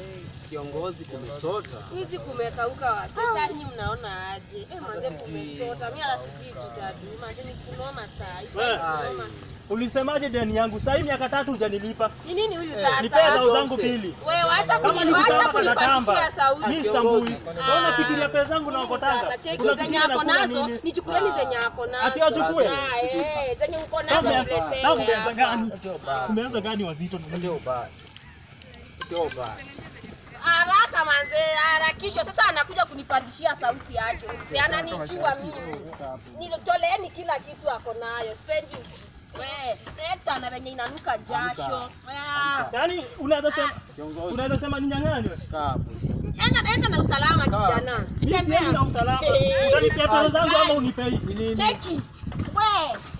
Kiongozi kumesota. Siku hizi kumekauka wa sasa, nyinyi mnaona aje? Eh, manze kumesota. Mimi hata sijui tutadu. Manze ni kunoma saa. hii, Wewe. saa ni kunoma. Ulisemaje deni yangu? Sasa hii miaka tatu hujanilipa. Ni nini huyu Eh, sasa? Nipe hela Johnson. zangu pili. Wewe acha Kama kuni ni acha kutamba kunipandishia kanatamba. sauti. Mimi Kiongozi. sitambui. Unaona fikiria pesa zangu na Sasa ukotanga. cheki Unafikiria zenye ako nakula nazo, nini? nichukueni zenye ako nazo. Ati achukue? Ah, eh, zenye uko Sasa nazo ume- niletee. sasa umeanza hapa. gani? Ndio baya. Umeanza gani wazito na Ndio nini? baya. Ndio baya. Haraka manze, harakishwa. Sasa anakuja kunipandishia sauti aje? Si ananijua mimi. Nitoleeni kila kitu ako nayo. Spendi we, leta na venye inanuka jasho. Ah. Yaani unaweza sema Kiongozi. unaweza sema ninyang'anywe. Kaa hapo. Enda enda na usalama kijana. Mimi Tembea. sina usalama. Eh. Utanipea pesa zangu ama unipei? Ni nini? Cheki. We,